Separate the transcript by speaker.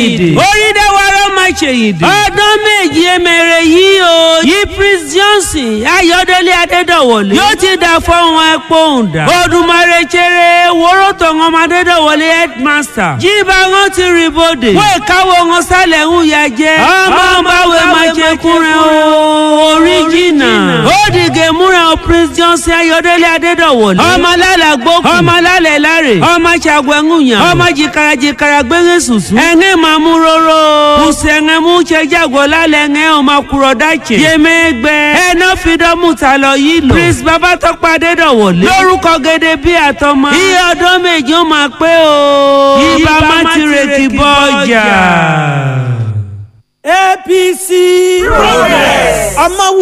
Speaker 1: ṣèyìndì orídéwárọ́ máa ṣèyìndì ọdún méjì emèrè yìí o yí prince johnson ayọ̀délé adédọ̀wọlé yóò ti dà fọ́hún ẹ̀pọ̀ òǹdà odùmarè ṣeré wóró tọ̀hún ọmọ adédọ̀wọlé headmaster jíba wọn ti rí bòde wọ́n ìkáwọ́ wọn sálẹ̀ ń ya jẹ́ ọmọ báwo máa ṣe kúnrẹ́ o original ó dìgẹ̀ múra o prince johnson ayọ̀délé adédọ̀wọlé ọmọ alálà gbókùn ọmọ alálẹ̀ láre ọmọ ṣàgbẹ̀ngùnyàn ọmọ jìkàrà jìkàrà gbẹ̀ngẹ̀ sùsù ẹ̀ngẹ̀ máa mú róró kùsẹ̀ ẹ̀ngẹ̀ mú ṣe jágọ̀ lálẹ́ ẹ̀ngẹ̀ ọmọ kúrọ̀ dáìtsẹ̀ yẹmẹ́gbẹ́ ẹ̀nà fìdọ́mù ta lọ yìí lò prince babatọ́pọ̀ adédọ̀wọlé lórúkọ gẹ́gẹ́ bí àtọmọ iye ọdún méjì ó máa pé o ibà má ti retí bọ́ ọjà.
Speaker 2: apc progress ọmọ